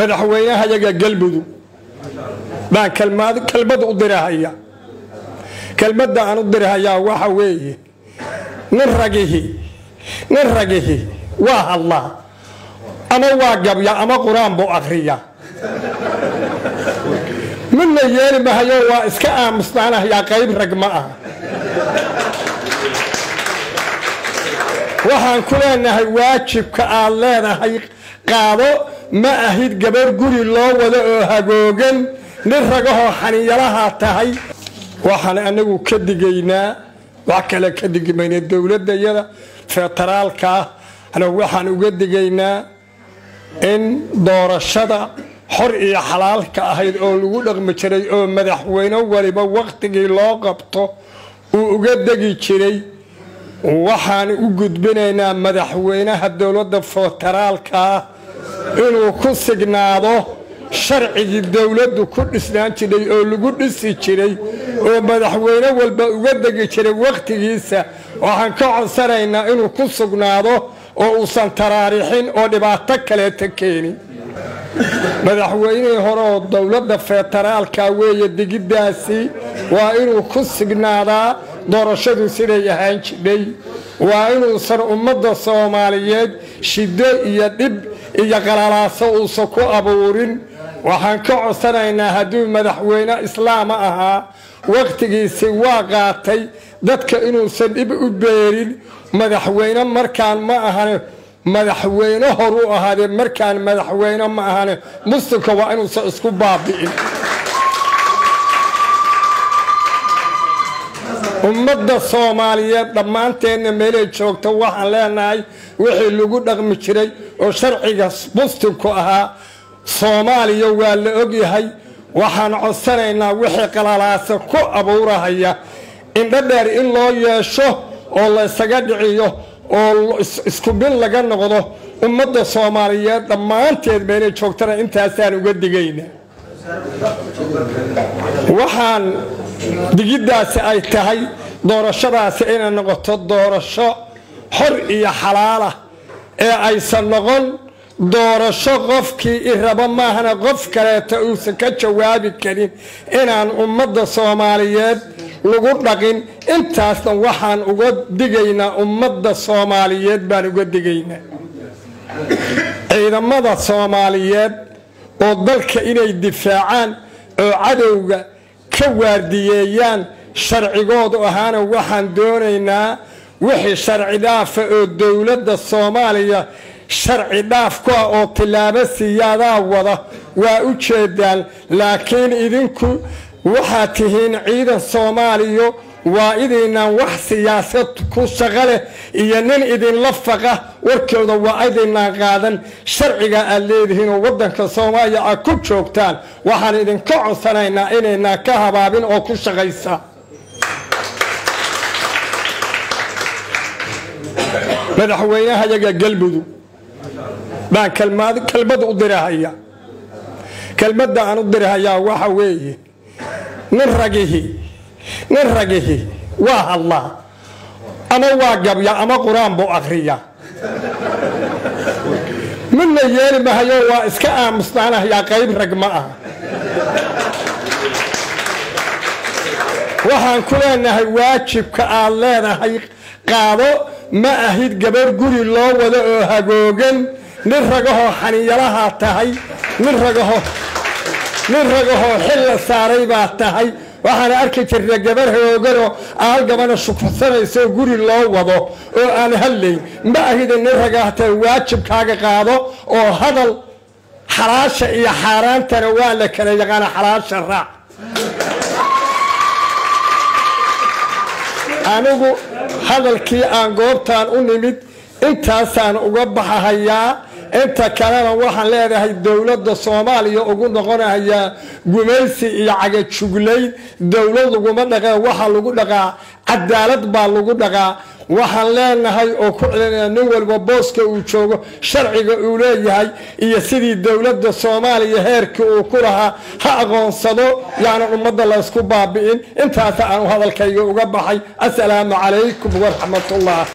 madaxweynahayaga galmudug baan kelmad u dirahaya kelmadda aan u dirahayaa waxa weeye nin ragihi nin ragihi waa hadlaa ama waa gabya ama qur-aan buu akhriya midna yeeli mahayo waa iska aamusnaanahayaa qayb rag ma ah waxaan ku leenahay waajibka aad leedahay qaado ma ahid gabar guri loo wado oo hagoogan nin ragahoo xaninyalaha tahay waxaan anagu ka digaynaa wax kale ka digimayna dowladayada federaalka ah anagu waxaan uga digaynaa in doorashada xor iyo xalaalka ahayd oo lagu dhaqmi jiray oo madaxweyne waliba wakhtigii loo qabto uu uga degi jiray waxaan u gudbinaynaa madaxweynaha dowladda federaalka ah inuu ku signaado sharcigii dowladdu ku dhisnaan jiray oo lagu dhisi jiray oo madaxweyne walba uga degi jiray wakhtigiisa waxaan ka codsanaynaa inuu ku sugnaado oo uusan taraarixin oo dhibaato kaleeta keenin madaxweynihii hore oo dowladda federaalka weeye digiddaasi waa inuu ku signaadaa doorashadu siday ahaan jidhay waa inuusan ummadda soomaaliyeed shiddo iyo dhib iyo qalalaaso uusan ku abuurin waxaan ka codsanaynaa hadduu madaxweyne islaama ahaa wakhtigiisi waa qaatay dadka inuusan dhib u beerin madaxweyne markaan ma ahane madaxweyne hor u ahaadee markaan madaxweyne ma ahane muslimka waa inuusan isku baabi'in ummadda soomaaliyeed dhammaanteenna meelay joogto waxaan leenahay wixii lagu dhaqmi jiray oo sharciga muslimku ahaa soomaaliya waa la ogyahay waxaan codsanaynaa wixii qalalaasa ku abuurahaya indhadheer in loo yeesho oo laysaga dhiciyo oo isku mid laga noqdo ummadda soomaaliyeed dhammaanteed meelay joogtana intaasaan uga digayna waxaan digiddaasi ay tahay doorashadaasi inay noqoto doorasho xor iyo xalaalah ee aysan noqon doorasho qofkii i rabo maahana qof kaleeta uusan ka jawaabi karin inaan ummadda soomaaliyeed lagu dhaqin intaasna waxaan uga digaynaa ummadda soomaaliyeed baan uga digaynaa ciidamada soomaaliyeed oo dalka inay difaacaan oo cadowga ka waardiyeeyaan sharcigoodu ahaana waxaan doonaynaa wixii sharci dhaafa oo dowladda soomaaliya sharci dhaaf ku ah oo tillaabo siyaadaa wada waa u jeedaan laakiin idinku waxaad tihiin ciidan soomaaliya waa idiinaan wax siyaasad ku shaqo leh iyo nin idinla faqa warkooda waa idiinaan qaadan sharciga aad leedihiin oo waddanka soomaaliya aad ku joogtaan waxaan idinka codsanaynaa inaynaan ka habaabin oo ku shaqaysa madaxweynahayaga galmudug baan kelmad u dirahaya kelmadda aan u dirahayaa waxa weeye nin ragihi nin ragihi waa hadlaa ama waa gabya ama qur-aan buu akhriya midna yeeli mahayo waa iska aamusnaanahayaa qayb rag ma ah waxaan ku leenahay waajibka aad leedahay qaado ma ahid gabar guri loo wado oo hagoogan nin ragahoo xaninyalaha tahay nin ragaho nin ragahoo xil la saaray baa tahay waxaana arki jirna gabar hagooganoo aal gabana shukursanaysaoo guri loo wado oo aan hadlayn ma ahida nin ragaahta waajibkaaga qaado oo hadal xalaasha iyo xaaraantana waa la kala yaqaana xalaasha raac anigu hadalkii aan goobtaan u nimid intaasaan uga baxahayaa inta kalena waxaan leedahay dowladda soomaaliya ugu noqonahayaa gumaysi iyo cagajuglayn dowlad laguma dhaqee waxaa lagu dhaqaa cadaalad baa lagu dhaqaa waxaan leenahay oo ku celinaya nin walba booska uu joogo sharciga uu leeyahay iyo sidii dowladda soomaaliya heerkii uu ku lahaa ha aqoonsado yaanan ummadda laysku baabi'in intaasa aan hadalkayga uga baxay assalaamu calaykum waraxmatullah